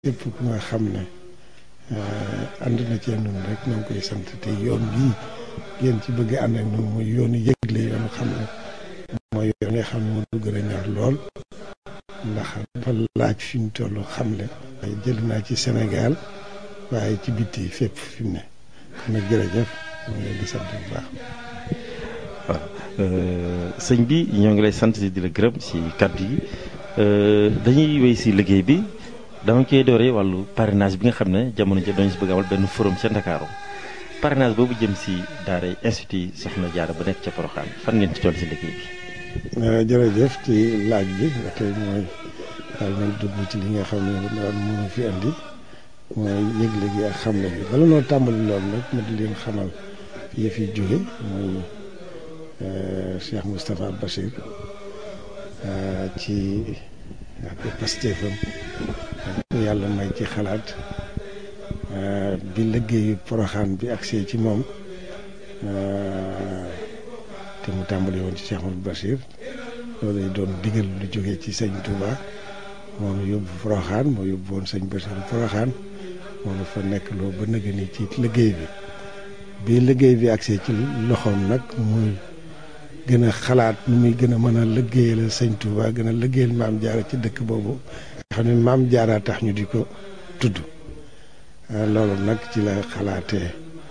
képp ku nga xam ne ànd na cee nun rek ñoo ngi koy sant te yoon bii ngeen ci bëgg ànd ak ñun muy yoonu yëgle yoonu xam ne mooy yoon nga xam ne moo gën a ñor lool ndax dafa laaj fi mu toll xam ne waaye jël naa ci Sénégal waaye ci bitti fépp fi mu ne kon nag jërëjëf ñu ngi leen di sant bu baax. waaw sëñ bi ñoo ngi lay sant di la gërëm ci kàddu yi dañuy wéy ci liggéey bi dama koy dooree wàllu parrainage bi nga xam ne jamono ji dañu si bëgg amal benn forum ca Ndakaaru parrainage boobu jëm ci daara institut Soxna Jaara ba nekk ca Porokhane fan ngeen ci toll ci liggéey bi. jërëjëf ci laaj bi ba tey mooy daal man dugg ci li nga xam ne daal mënu fi andi mooy yëgle gi ak xamle bi bala noo tàmbali loolu nag ma di leen xamal yëf yi jóge mooy Cheikh Moustapha Bachir ci ak pastéefam yàlla may ci xalaat bi liggéeyu Porokhane bi agsee ci moom te mu tàmbali woon ci Cheikh Mouhamadou Bachir loolu doon digal lu jógee ci sëñ Touba moom yóbbu Porokhane moo yóbbu woon sëñ Bachir Porokhane moom fa nekk loo ba nëgë ni ci liggéey bi bi liggéey bi agsee ci loxoom nag muy gën a xalaat nu muy gën a mën a liggéeyal sëñ Touba gën a liggéeyal maam jaara ci dëkk boobu nga xam ne maam jaara tax ñu di ko tudd loolu nag ci la xalaatee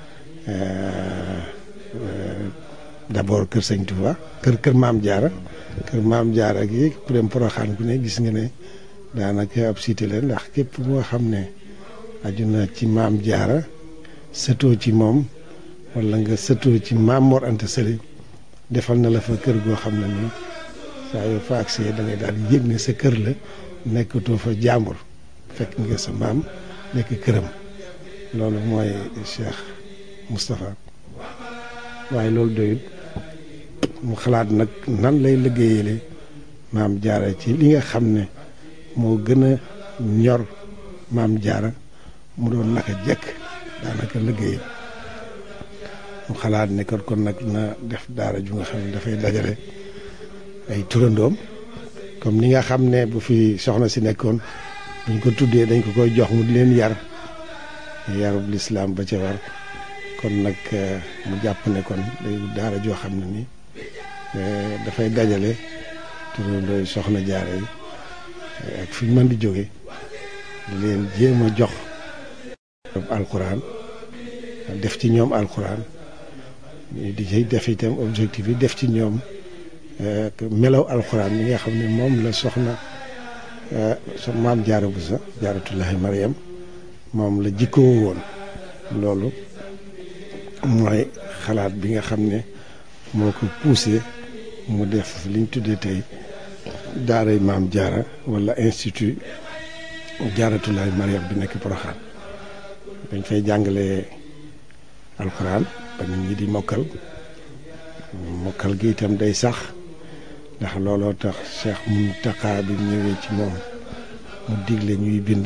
d'abord kër sëñ Touba kër kër maam jaara kër maam jaara gi ku dem Porokhane ku ne gis nga ne daanaka ab cité la ndax képp moo xam ne aju na ci maam jaara sëtoo ci moom wala nga sëtoo ci maam Mor Anta Sali defal na la fa kër goo xam ne nii saa yoo fa agsee da ngay daal yëg ne sa kër la nekkatoo fa jàmbur fekk nga sa maam nekk këram loolu mooy Cheikh Moustapha waaye loolu doyut mu xalaat nag nan lay liggéeyale maam jaara ci li nga xam ne moo gën a ñor maam jaara mu doon naka jekk daanaka liggéeyam mu xalaat ne kon kon nag na def daara ju nga xam ne dafay dajale ay turandoom comme ni nga xam ne bu fi soxna si nekkoon buñ ko tuddee dañ ko koy jox mu di leen yar yarub lislaam ba ca war kon nag mu jàpp ne kon day daara joo xam ne ni dafay dajale turandooy soxna jaara yi ak fi ñu mën di jóge di leen jéem a jox alquran def ci ñoom alquran di ci def itam objectif yi def ci ñoom melaw alxuraan yi nga xam ne moom la soxna so maam jaara bu sa jaaratullahi mariam moom la jikkoo woon loolu mooy xalaat bi nga xam ne moo ko poussé mu def liñ tuddee tey daaray maam jaara wala institut jaaratullahi mariam bi nekk Porokhane dañ fay jàngale alxuraan ba nit ñi di mokkal mokkal gi itam day sax ndax looloo tax Cheikh Mountakha bi ñëwee ci moom mu digle ñuy bind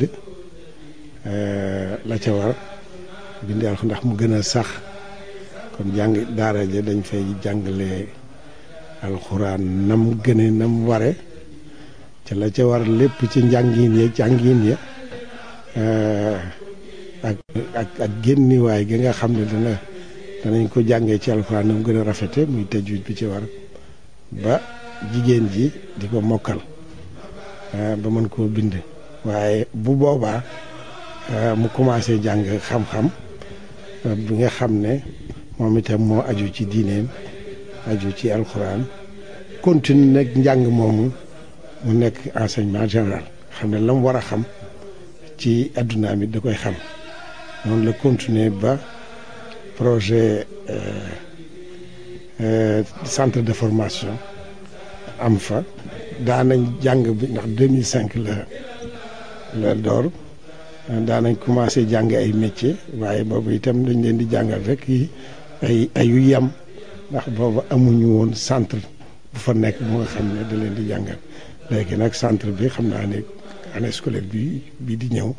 la ca war bind alxuraan ndax mu gën a sax kon jàng daara ja dañ fay jàngale alxuraan nam gëne nam ware ca la ca war lépp ci njàngin ya jàngin ya ak ak ak génniwaay gi nga xam ne dana danañ ko jàngee ci alxuraan nam gën a rafete muy tajwid bi ci war ba jigéen ji di ko mokkal ba mën koo bind waaye bu boobaa mu commencé jàng xam-xam bi nga xam ne moom itam moo aju ci diineem aju ci alxuraan continue nag njàng moomu mu nekk enseignement général xam ne la mu war a xam ci adduna mi da koy xam noonu la continuer ba projet centre de formation am fa daanañ jàng bi ndax 2005 la la door daanañ commencé jàng ay métier waaye boobu itam dañ leen di jàngal rek yi ay ayu yam ndax boobu amuñu woon centre bu fa nekk bu nga xam ne da leen di jàngal léegi nag centre bi xam naa ne année scolaire bi bii di ñëw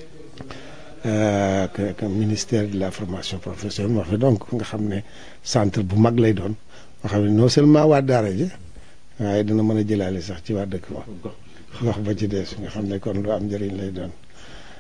que ministère de la formation professionnelle moo fa donc nga xam ne centre bu mag lay doon nga xam ne non seulement waa daara ji waaye dana mën a jëlaale sax ci waa dëkk ba gox ba ci des nga xam ne kon lu am njëriñ lay doon